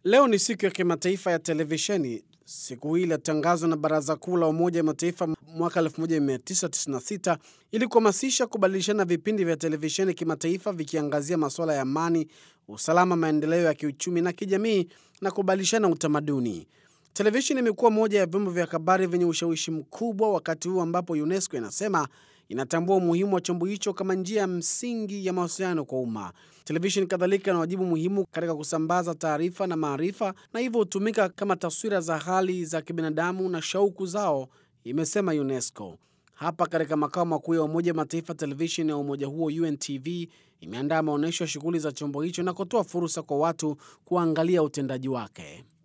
Leo ni siku ya kimataifa ya televisheni. Siku hii ilitangazwa na Baraza Kuu la Umoja wa Mataifa mwaka 1996 ili kuhamasisha kubadilishana vipindi vya televisheni kimataifa vikiangazia masuala ya amani, usalama, maendeleo ya kiuchumi na kijamii na kubadilishana utamaduni. Televisheni imekuwa moja ya vyombo vya habari vyenye ushawishi mkubwa, wakati huu ambapo UNESCO inasema inatambua umuhimu wa chombo hicho kama njia ya msingi ya mawasiliano kwa umma. Televisheni kadhalika ina wajibu muhimu katika kusambaza taarifa na maarifa, na hivyo hutumika kama taswira za hali za kibinadamu na shauku zao, imesema UNESCO. Hapa katika makao makuu ya Umoja wa Mataifa, televisheni ya umoja huo UNTV imeandaa maonyesho ya shughuli za chombo hicho na kutoa fursa kwa watu kuangalia utendaji wake.